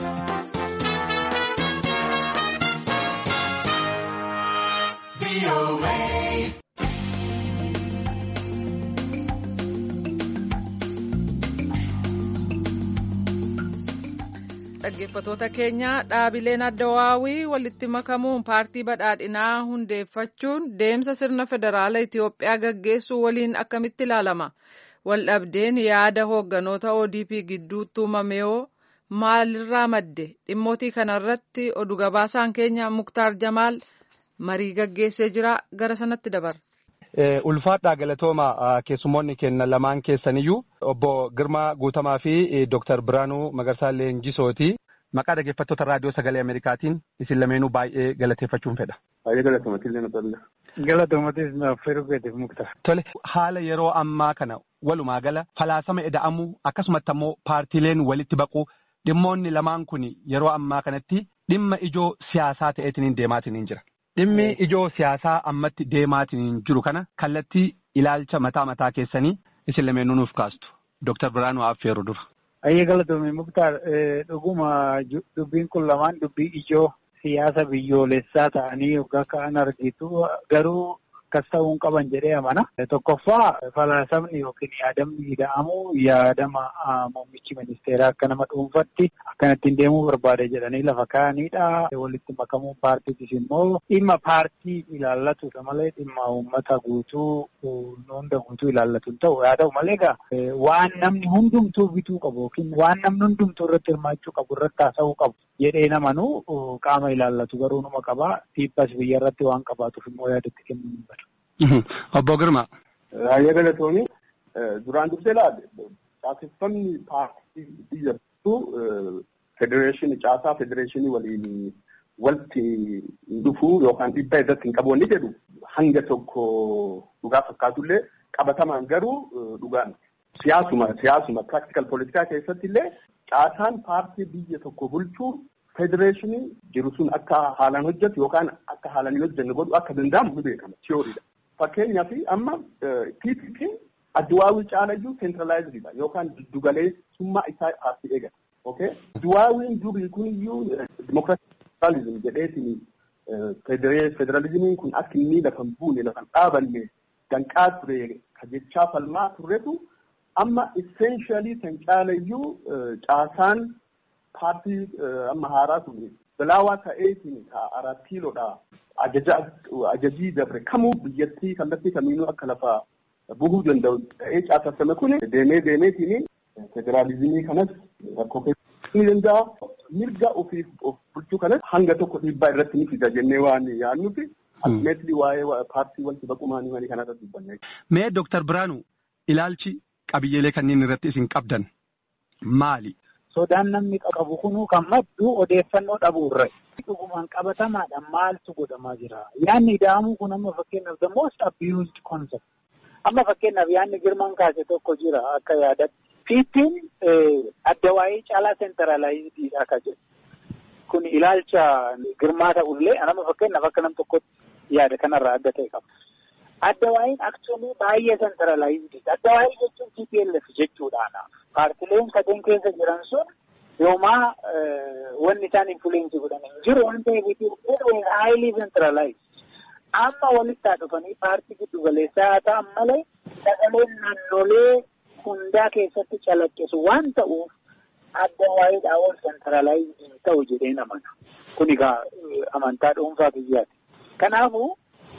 dhaggeeffatoota keenya dhaabileen addawaawii walitti makamuun paartii badhaadhinaa hundeeffachuun deemsa sirna federaala Itiyoophiyaa gaggeessuu waliin akkamitti ilaalama waldhabdeen yaada hoogganoota ODP gidduutti uumamee maalirraa madde dhimmootii kanarratti oduu gabaasaan keenya muktaar jamaal marii gaggeessee jira gara sanatti dabarra. ulfaadhaa galatooma keessummoonni kenna lamaan keessaniyyuu obbo Girmaa Guutamaa fi Dooktar Biraanuu Magarsaa Leenjisooti. Maqaa dhaggeeffattoota raadiyoo sagalee Ameerikaatiin isin lameenuu baay'ee galateeffachuun fedha. Baay'ee galatoomatillee na tolla. Galatoomatis naaf firgeetiif mukta. Tole haala yeroo ammaa kana walumaa gala falaasama eda'amuu akkasumatti ammoo paartiileen walitti baquu dhimmoonni lamaan kun yeroo ammaa kanatti dhimma ijoo siyaasaa ta'eetiin deemaatiin jira. Dhimmi ijoo siyaasaa ammatti deemaatiin jiru kana kallattii ilaalcha mataa mataa keessanii isin lameenuu nuuf kaastu. Dooktar Biraanuu Affeeruu dura. Ayyee galatoomii muktaar dhuguma dubbiin kun lamaan dubbii ijoo siyaasa biyyoolessaa ta'anii yookaan ka'an argitu garuu akkas ta'uu hin qaban jedhee amana. Tokkoffaa falaasamni yookiin yaadamni ida'amu yaadama muummichi ministeeraa akka nama dhuunfatti akkanattiin deemuu barbaade jedhanii lafa kaa'anidha. Walitti makamuu paartiitis immoo dhimma paartii ilaallatudha malee dhimma uummata guutuu hunda guutuu ilaallatu hin ta'u. Haa ta'u malee egaa waan namni hundumtuu bituu qabu yookiin waan namni hundumtuu irratti hirmaachuu qabu irratti haasa'uu qabu jedhee namanuu qaama ilaallatu garuu numa qaba. Dhiibbas biyya irratti waan qabaatuuf immoo yaadatti kennuu hin badu. Obbo Girma. Baay'ee galatoomii duraan dursee laale caaseffamni paartii biyya bittuu federeeshinii caasaa federeeshinii waliin walitti dhufuu yookaan dhiibbaa irratti hin qabu jedhu hanga tokko dhugaa fakkaatullee qabatamaan garuu dhugaan siyaasuma siyaasuma practical politikaa keessatti illee caasaan paartii biyya tokko bulchuu federeeshinii jiru sun akka haalaan hojjetu yookaan akka haalaan hin hojjenne godhu akka danda'amu ni beekama tiyooriidha. Fakkeenyaaf amma TPP adduwaawii caalayyuu seentiraalaayizidha yookaan giddugaleessummaa isaa paartii eegata. Adduwaawiin durii kuniyyuu dimokiraatizim jedheetiin federaalizimiin kun akka inni lafa hin buune lafa hin dhaabanne danqaa ture ka jechaa falmaa turretu amma esseenshaalii san caalayyuu caasaan paartii amma haaraa kun bilaawaa ta'eetiin ka aራት kiiloodha. ajajii dabre kamuu biyyattii kallattii kamiinuu akka lafa buhuu danda'u ta'ee caaseffame kun deemee deemeetiin federaalizimii kanas rakkoo keessatti ni danda'a. Mirga ofiif of bulchuu kanas hanga tokko dhiibbaa irratti ni fida jennee waan yaadnuti. Atimeetlii waa'ee paartii wanti baqumaanii manii kanarratti dubbanne. Mee Dooktar Biraanuu ilaalchi qabiyyeelee kanneen irratti isin qabdan maali? Sodaan namni qabu kunuu kan maddu odeeffannoo dhabuurra. Dhugumaan qabatamaadhaan maaltu godhamaa jira? Yaanni ida'amuu kun amma fakkeenyaaf the most abused concept. Amma fakkeenyaaf yaanni girmaan kaase tokko jira akka yaadatti. Fiittiin adda waa'ee caalaa seentaraalaayizdiidha akka jedhu. Kun ilaalcha girmaa ta'ullee amma fakkeenyaaf akka nam tokkotti yaada kanarraa adda ta'e qaba. Adda waa'een aksuunii baay'ee seentaraalaayizdiidha. Adda waa'ee jechuun TPLF jechuudhaana. Paartileen sadeen keessa jiran sun yoomaa wanni isaan influensii godhan hin jiru waan ta'eef haayilii centralized amma walitti haa dhufanii paartii giddu galeessaa haa ta'an malee sagaleen naannolee hundaa keessatti calaqqisu waan ta'uuf adda waa'eedhaa ol centralized hin ta'u jedhee namana. Kun egaa amantaa dhuunfaa biyyaati. Kanaafuu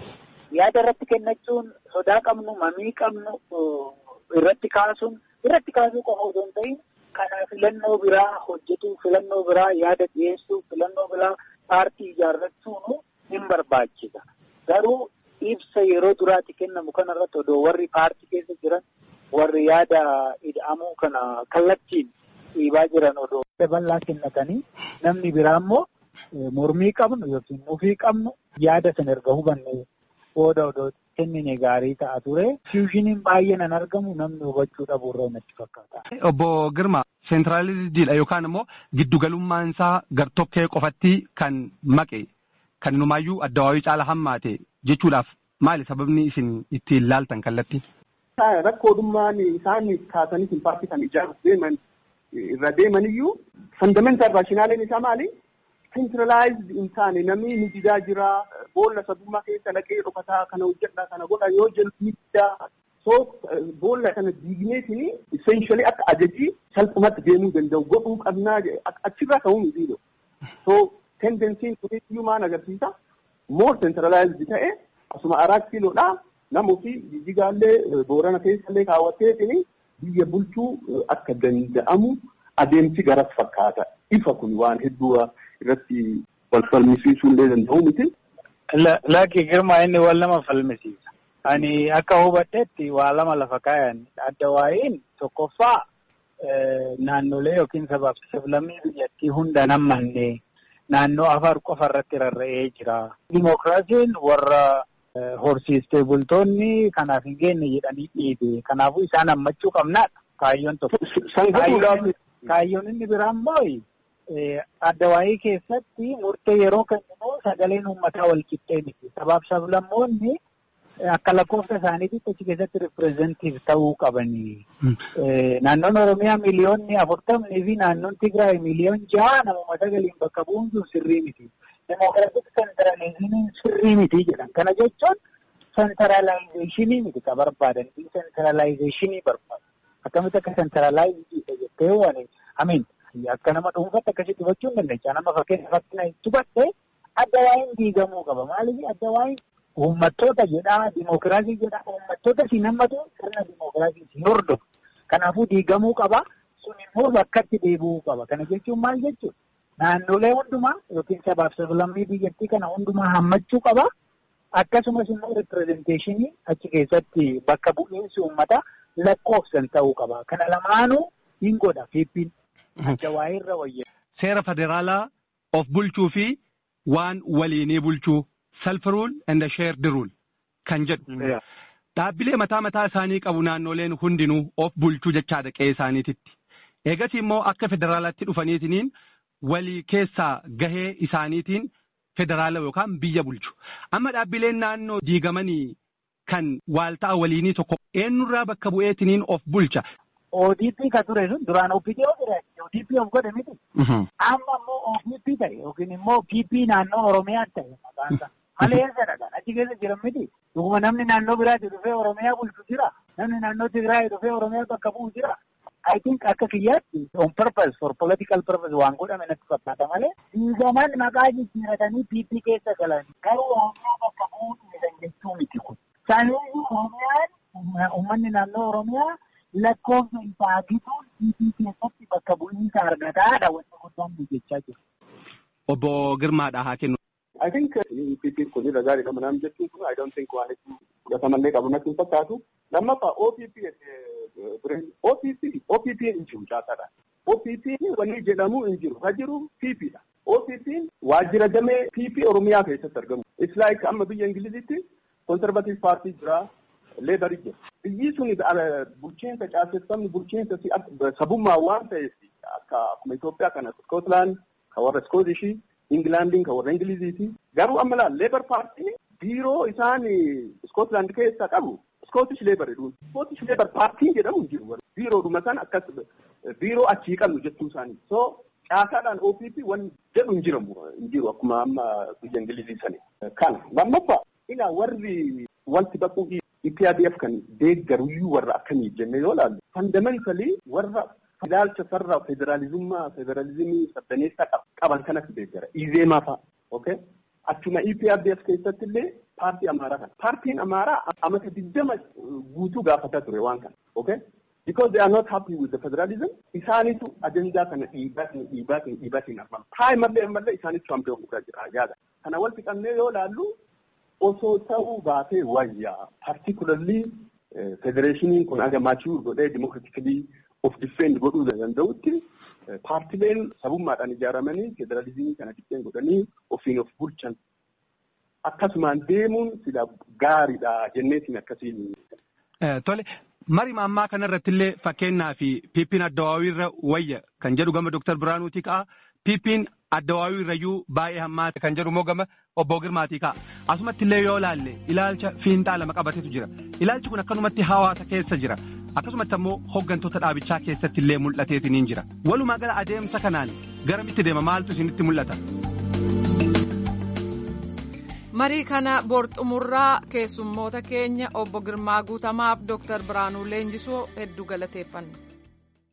yaada irratti kennachuun sodaa qabnu mamii qabnu irratti kaasuun irratti kaasuu qofa osoo hin ta'in Kana filannoo biraa hojjetuu, filannoo biraa yaada dhiyeessuu, filannoo biraa paartii ijaarrachuun hin barbaachisa. Garuu ibsa yeroo duraatti kennamu kanarratti odoo warri paartii keessa jiran warri yaada ida'amuu kana kallattiin dhiibaa jiran odoo bal'aa kennatanii namni biraa immoo mormii qabnu yookiin mufii qabnu yaada sana erga hubanne booda odoo kennine gaarii ta'a ture. Fiushiniin baay'een an argamu namni hubachuu dhabuurra natti fakkaata. Obbo Girma seentiraaliziidha yookaan immoo giddugalummaan isaa gartokkee qofatti kan maqe kan numaayyuu adda waa'ee caala hammaate jechuudhaaf maali sababni isin ittiin laaltan kallattii? Rakkoodhummaan isaan kaasanii paartii kan ijaaruuf deeman irra deemaniyyuu Fundamental raashinaaleen isaa maali? Centralized hin taane namni ni didaa jira. Boolla sabummaa keessa naqee dhokataa kana hojjedhaa kana godha yoo jedhu miidhaa. So boolla kana diigneetiin essentially akka ajajii salphumatti deemuu danda'u godhuu qabnaa achirraa ka'uu miti. So tendensiin kunis iyyuu maal agarsiisa? More centralized ta'e asuma araat kiiloodha. Namooti jijjigaallee boorana keessallee kaawwatteetiin biyya bulchuu akka danda'amu adeemsi garas fakkaata. Ifa kun waan hedduu irratti wal falmisiisuu illee danda'u miti. Lakkii girmaa inni wal nama falmisiisa. Ani akka hubadhetti waa lama lafa kaayan adda waa'iin tokkoffaa naannolee yookiin sabaaf sablammii biyyattii hunda nammanne naannoo afar qofa irratti rarra'ee jira. Dimookiraasiin warra horsiistee bultoonni kanaaf hin geenye jedhanii dhiibe. Kanaafuu isaan hammachuu qabnaadha. Kaayyoon tokko. Kaayyoon inni biraa immoo adda waa'ee keessatti murtee yeroo kennu sagaleen uummataa wal qixxee miti. Sabaaf sablammoonni akka lakkoofsa isaaniitti achi keessatti ripireezentiif ta'uu qabanii. Naannoon Oromiyaa miliyoonni afurtamnii fi naannoon Tigraay miliyoon jaha namuma sagaliin bakka bu'uun sun sirrii miti. Demokiraatik sentralizimiin sirrii miti jedhan. Kana jechuun sentralaayizeshinii miti ka barbaadan. Sentralaayizeshinii barbaadu. Akkamitti akka sentralaayizii jettee waan amiin akka nama dhuunfaatti akkasitti hubachuu hin dandeenya. Nama fakkeenya fakkina hubadhe adda waa'een diigamuu qaba. Maaliif adda waa'een uummattoota jedhaa dimookiraasii jedhaa uummattoota si nammatu sirna dimookiraasii si hordofu. Kanaafuu diigamuu qaba. Sun immoo bakkatti deebi'uu qaba. Kana jechuun maal jechuudha? Naannolee hundumaa yookiin sabaaf sablammii biyyattii kana hundumaa hammachuu qaba. Akkasumas immoo ripirezenteeshinii achi keessatti bakka bu'iinsi uummataa lakkoofsan ta'uu qaba. Kana lamaanuu hin godha fiippiin. Adda waa'eerra wayya. Seera federaalaa of bulchuu fi waan waliinii bulchuu self rule and shared rule kan jedhu. Dhaabbilee mataa mataa isaanii qabu naannoleen hundinuu of bulchuu jechaadha qe'ee isaaniititti. Eegas immoo akka federaalaatti dhufaniitiniin walii keessaa gahee isaaniitiin federaala yookaan biyya bulchu. Amma dhaabbileen naannoo diigamanii kan waalta'a waliinii tokko eenyurraa bakka bu'eetiniin of bulcha. ODP ka ture sun duraan OPD ture ODP of godhe miti. Amma immoo OPP ta'e yookiin immoo PP naannoo Oromiyaa ta'e maqaan isaa. Malee eessadha achi keessa jiran miti. Dhuguma namni naannoo biraatti dhufee Oromiyaa bulchu jira. Namni naannoo Tigraay dhufee Oromiyaa bakka bu'u jira. I think akka kiyyaatti on purpose for political purpose waan godhame natti fakkaata malee diigaman maqaa jijjiiratanii PP keessa galan garuu Oromiyaa bakka bu'uu dhiisan jechuu miti kun. Saniyyuu Oromiyaan uummanni naannoo Oromiyaa lakkoofsa isaa gituun PP keessatti bakka bu'iinsa argataadha wanti guddaan jechaa jiru. Obbo Girmaadha haa kennu. I think PP kun irra gaariidha manaan jechuun kun I don't think waan itti fudhatamallee qabu natti hin fakkaatu. Lammaffaa OPP OPP OPP hin jiru caasaadha. OPP wanni jedhamu hin jiru. Ha jiru PP dha. OPP waajjira damee PP Oromiyaa keessatti argamu. It's like amma biyya Ingilizitti conservative party jira. Leedarii jira. Biyyi sun bulchiinsa caaseffamni bulchiinsa sabummaa waan ta'eef akka akkuma Itoophiyaa kana Scotland kan warra Scootishii Ingilaandiin kan warra Ingiliziiti. Garuu amma laal Leebar paartiin biiroo isaan Scotland keessa qabu Scottish Labour jedhuun. Scottish Labour paartiin jedhamu hin jiru. Biiroodhuma sana akkas biiroo achii qabnu jechuu isaanii. So caasaadhaan OPP waan jedhu hin jiramu hin jiru akkuma amma biyya Ingilizii sani. Kana lammaffaa ilaa warri wanti baquu EPRDF kan deeggaruyyuu warra akkamiif jenne yoo ilaallu fundamentally warra ilaalcha sarara federaalizummaa federalizimii saddaneessaa qaban kanatti deeggara. Izeemaa fa'a. Okay? Achuma EPRDF keessatti illee paartii Amaaraa kana. Paartiin Amaaraa amata digdama guutuu gaafataa ture waan kana. Okay? Because they are not happy with the federalism, isaanitu ajandaa kana dhiibaatiin dhiibaatiin dhiibaatiin argama. Taayimallee ammallee isaanitu champion guddaa jira yaada. Kana wal fixannee yoo ilaallu osoo ta'uu baatee wayyaa particularly federeeshiniin kun aga maachuu godhee dimokiraatikilii of defend godhuu danda'utti paartileen sabummaadhaan ijaaramanii federalizimii kana defend godhanii ofiin of bulchan akkasumaan deemuun sila gaariidha jenneetiin akkasiin. Tole marii ammaa kanarratti illee fakkeenyaa fi piippiin addawaawiirra wayya kan jedhu gama Dooktar Biraanuutii ka'a. Piippiin addawaawiirrayyuu baay'ee hammaate kan jedhu immoo gama obbo Girmaatii ka'a. Asumatti illee yoo ilaalle ilaalcha fiinxaa lama qabatetu jira. Ilaalchi kun akkanumatti hawaasa keessa jira. akkasumatti ammoo hooggantoota dhaabichaa keessatti illee mul'ateetiniin jira walumaa gala adeemsa kanaan garamitti deema maaltu isinitti mul'ata. marii kana borxumurraa keessummoota keenya obbo Girmaa Guutamaaf Dooktar Biraanuu Leenjisoo hedduu galateeffanna.